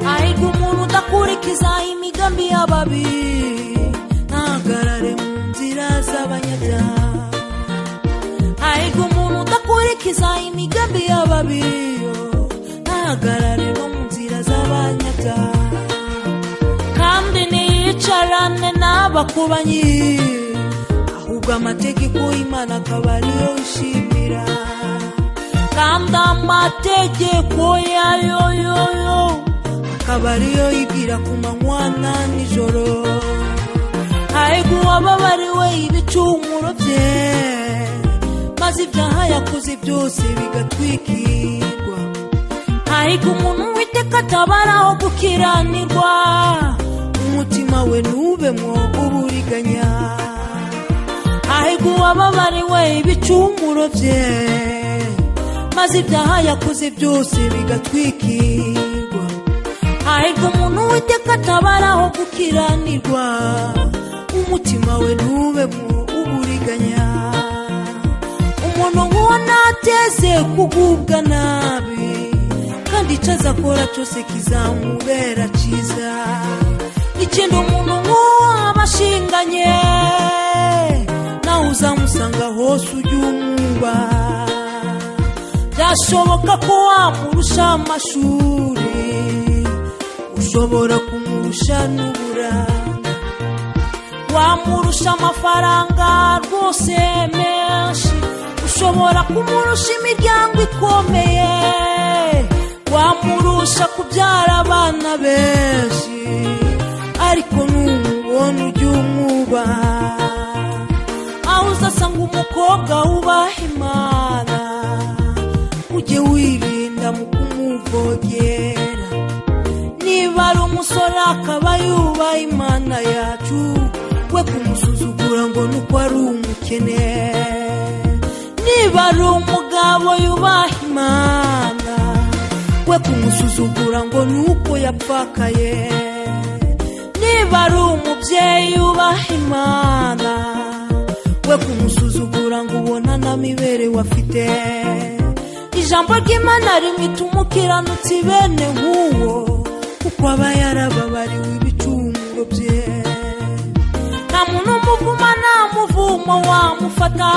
ahiga umuntu udakurikiza imigambi y'ababi ntahagarare mu nzira z'abanyabyaha ahiga umuntu udakurikiza imigambi y'ababi ntahagarare no mu nzira z'abanyabyaha kandi ntiyicarane n'abakubanyi ahubwo amategeko y'imana akaba ariyo ushimira kandi amategeko yayo yo yo akaba ariyo yibwira ku manywa na nijoro ahego uwababariwe ibicumuro bye maze ibyaha yakoze byose bigatwikirwa ahego umuntu witeka atabaraho gukiranirwa umutima we ntube uburiganya ahego uwababariwe ibicumuro bye maze ibyaha yakoze byose bigatwikirwa hahirwa umuntu witeka atabaraho gukiranirwa umutima we ntubemo uburiganya umuntu nk'uwo nateze kugubwa nabi kandi icyo azakora cyose kizamubera cyiza ikindi umuntu nk'uwo aba ashinganye nawe uzamusanga hose ujye umwubaha byashoboka ko wamurusha amashuri ushobora kumurusha n'uburanga wamurusha amafaranga rwose menshi ushobora kumurusha imiryango ikomeye wamurusha kubyara abana benshi ariko numubona ujye umwubaha aho uzasanga umukobwa wubaha imana ujye wirinda mu kumuvogera niba ari umusore akaba yubaha imana yacu we kumusuzugura ngo ni uko ari umukene niba ari umugabo yubaha imana we kumusuzugura ngo ni uko yapfakaye niba ari umubyeyi yubaha imana we kumusuzugura ngo ubona na miberewe afite ijambo ry'imana rimwe tumukiranutse bene nk'uwo kuko aba yarababariwe ibicumuro bye nta muntu umuvuma nta muvumo wamufata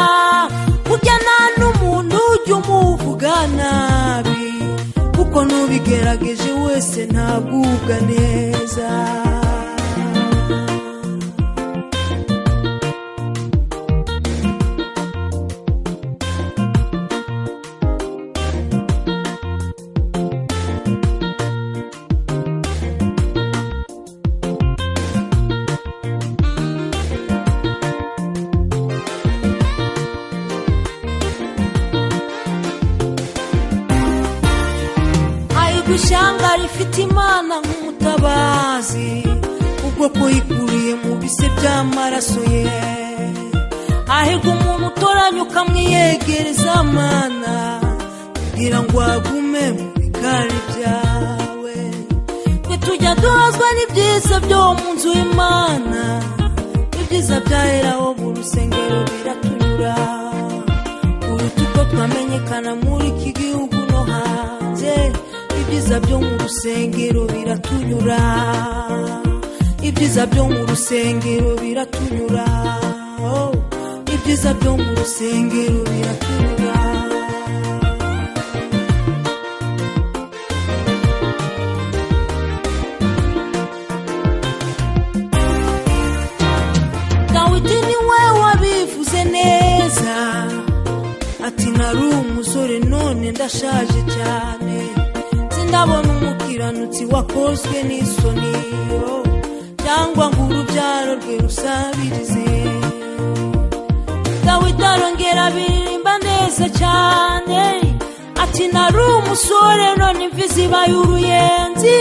burya nta n'umuntu ujya umuvuga nabi kuko n'ubigerageje wese ntabwubwa neza ahirwa ishyanga rifite imana nk'umutabazi ubwoko yikuriye mu bise by'amaraso ye ahirwa umuntu utoranya ukamwiyegereza mana kugira ngo agume mu bikari byawe twe tujya duhazwa n'ibyiza byo mu nzu y'imana ibyiza byaheraho mu rusengero biratunyura uruta uko twamenyekana muri iki gihugu no hanze ibyiza byo mu rusengero biratunyura ibyiza byo mu rusengero biratunyura Oh, ibyiza byo mu rusengero biratunyura dawidi ni we wabivuze neza ati nari umusore none ndashaje cyane sindabona umukiranutsi wakozwe n'isoni yo, cyangwa ngo urubyaro rwe rusabirize dawidi arongera biririmba neza cyane ati nari umusore none imvi zibaye uruyenzi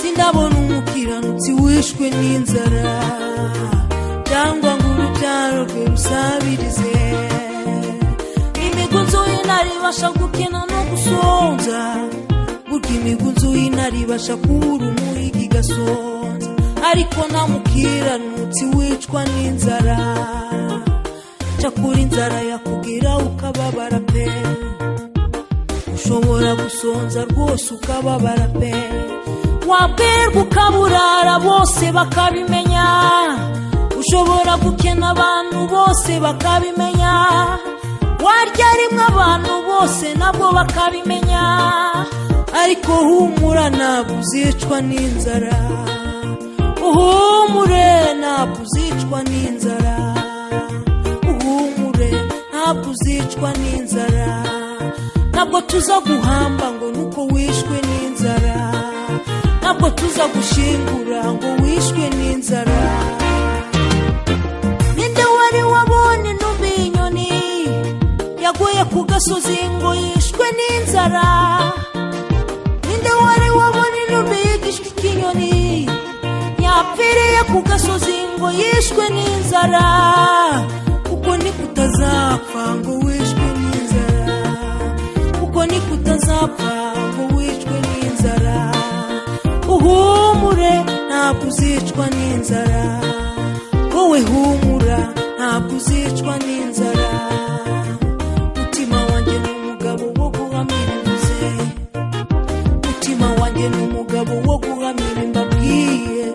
sindabona umukiranutsi wishwe n'inzara cyangwa ngo urubyaro rwe rusabirize imigunzu y'intare ibasha gukina no gusonza burya imigunzu y'intare ibasha kubura umuhigi igasonza ariko nta mukiranutsi wicwa n'inzara cyakora inzara yakugira ukababara pe ushobora gusonza rwose ukababara pe waberwa ukaburara bose bakabimenya ushobora gukena abantu bose bakabimenya warya rimwe abantu bose nabwo bakabimenya ariko humura ntabwo uzicwa n'inzara uhumure ntabwo uzicwa n'inzara uhumure ntabwo uzicwa n'inzara ntabwo tuza guhamba ngo nuko wishwe n'inzara ntabwo tuza gushingura ngo wishwe n'inzara ninde wari wabonye ntubi inyoni yaguye ku gasozi ngo yishwe n'inzara ninde wari wabonye intumbi yigishwa ikinyoni yapfiriye ku gasozi ngo yishwe n'inzara kuko niko utazapfa ngo wishwe n'inzara kuko niko utazapfa ngo wishwe n'inzara uhumure ntabwo uzicwa n'inzara wowe humura ntabwo uzicwa n'inzara mutima wanjye ni umugabo wo guhamiriza umutima wanjye ni umugabo wo guhamira mbabwiye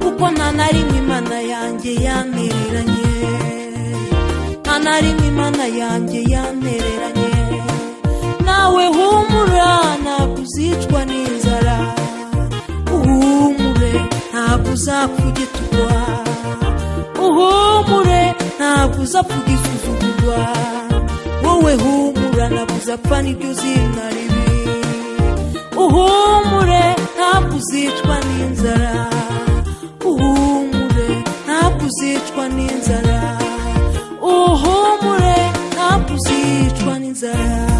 kuko nta na rimwe imana yanjye yantereranye nta na rimwe imana yanjye yantereranye nawe humura ntabwo uzicwa n'inzara uhumure ntabwo uzapfa ugitukwa uhumure ntabwo uzapfa ugisuzugurwa wowe humura ntabwo uzapfa nibyo zina ribi uhumure ntabwo uzicwa n'inzara uhumure ntabwo uzicwa n'inzara uhumure ntabwo uzicwa n'inzara